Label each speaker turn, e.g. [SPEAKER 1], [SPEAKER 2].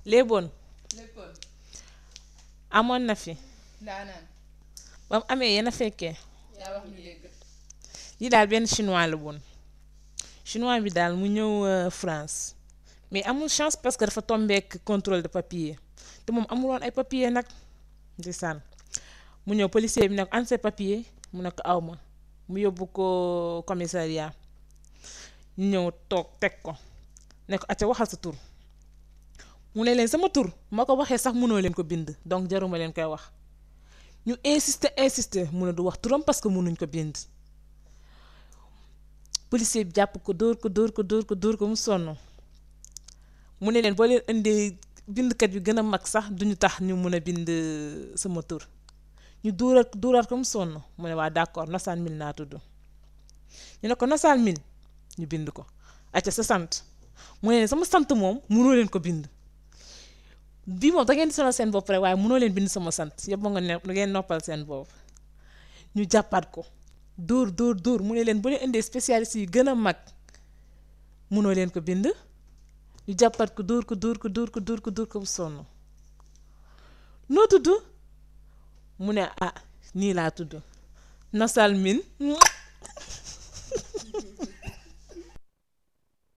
[SPEAKER 1] léeboon
[SPEAKER 2] léppoon
[SPEAKER 1] amoon na fi
[SPEAKER 2] ndaanaan
[SPEAKER 1] ba mu amee yéen a fekkee
[SPEAKER 2] yaa wax ñu dégg
[SPEAKER 1] lii daal benn chinois la woon chinois bi daal mu ñëw euh, France mais amul chance parce que dafa tombeek contrôle de papier te moom amuloon ay papier nag ndeysaan mu ñëw policier bi ne ko an sa papier mu ne ko aw ma mu yóbbu ko commissariat ñu ñëw toog teg ko ne ko acca waxal sa tur mu ne leen sama tur ma ko waxee sax mënoo leen ko bind donc jaruma leen koy wax ñu insister insister mu ne du wax turam parce que mënuñ ko bind policier bi jàpp ko dóor ko dóor ko dóor ko dóor ko mu sonn mu ne leen boo leen indee bindkat yu gën a mag sax duñu tax ñu mun a bind sama tur ñu dóoraat dóoraat ko mu sonn mu ne waa d'accord Nosaan Mil naa tudd ñu ne ko Nosaan Mil ñu bind ko acca sa sant mu ne leen sama sant moom mënoo leen ko bind bii moom da ngeen di sonal seen bopp rek waaye mënoo leen bind sama sant yëpp nga ne ngeen noppal seen bopp ñu jàppaat ko dóor dóor dóor mu ne leen bu leen indee spécialiste yi gën a mag mënoo leen ko bind ñu jàppaat ko dóor ko dóor ko dóor ko dóor ko dóor ko bu sonn noo tudd mu ne ah nii laa tudd Nosal Mine